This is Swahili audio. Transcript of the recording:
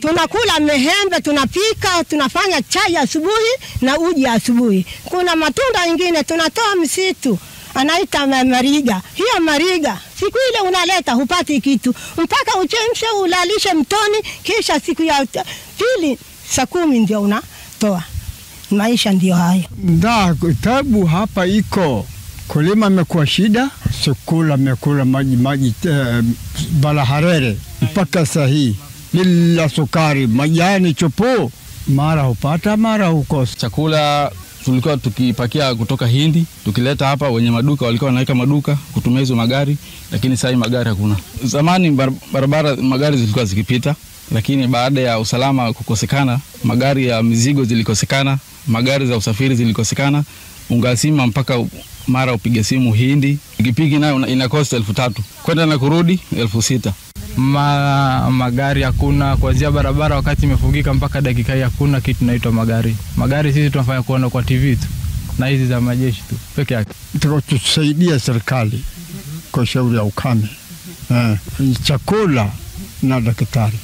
tunakula mehembe, tunapika, tunafanya chai asubuhi na uji asubuhi. Kuna matunda ingine tunatoa msitu anaita ma- mariga. Hiyo mariga siku ile unaleta hupati kitu mpaka uchemshe ulalishe mtoni, kisha siku ya t- pili saa kumi ndio unatoa. Maisha ndio hayo. Nda tabu hapa iko kulima imekuwa shida, sukula imekula maji maji eh, balaharere mpaka sahii bila sukari, majani chupu, mara hupata mara hukosa. Chakula tulikuwa tukipakia kutoka Hindi tukileta hapa, wenye maduka walikuwa wanaweka maduka kutumia hizo magari, lakini sasa magari hakuna. Zamani bar- barabara magari zilikuwa zikipita, lakini baada ya usalama kukosekana, magari ya mizigo zilikosekana, magari za usafiri zilikosekana, ungasima mpaka u- mara upige simu Hindi, pikipiki nayo una- ina cost elfu tatu kwenda na kurudi elfu sita. Ma, magari hakuna kuanzia barabara wakati imefungika mpaka dakika hii hakuna kitu naitwa magari. Magari sisi tunafanya kuona kwa TV tu na hizi za majeshi tu peke yake. Tusaidia serikali kwa shauri ya ukame eh, chakula na daktari.